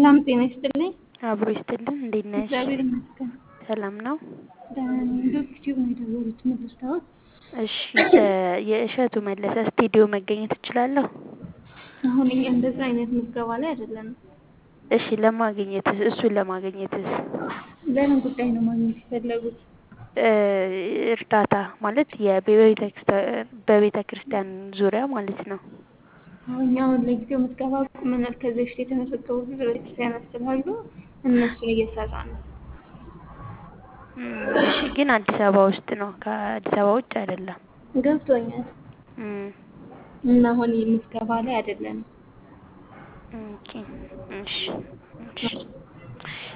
ሰላም ጤና ይስጥልኝ። አብሮ ይስጥልን። እንዴት ነሽ? እግዚአብሔር ይመስገን ሰላም ነው? ደህና ነኝ። እንደው ዩቲዩብ ነው የደወሉት ምን ልርዳዎት? እሺ የእሸቱ መለሰ ስቱዲዮ መገኘት እችላለሁ? አሁን እኛ እንደዛ አይነት ምዝገባ ላይ አይደለንም። እሺ ለማግኘትስ እሱን ለማግኘትስ ለምን ጉዳይ ነው ማግኘት የፈለጉት? እርዳታ ማለት በቤተ ክርስቲያን ዙሪያ ማለት ነው። አሁን እኛ አሁን ለጊዜው ምዝገባ ቁመናል። ከዚህ በፊት የተመዘገቡ ብዙ ቤተክርስቲያናት ስላሉ እነሱን እየሰራ ነው። እሺ ግን አዲስ አበባ ውስጥ ነው፣ ከአዲስ አበባ ውጭ አይደለም። ገብቶኛል። እና አሁን ምዝገባ ላይ አይደለንም። ኦኬ እሺ እሺ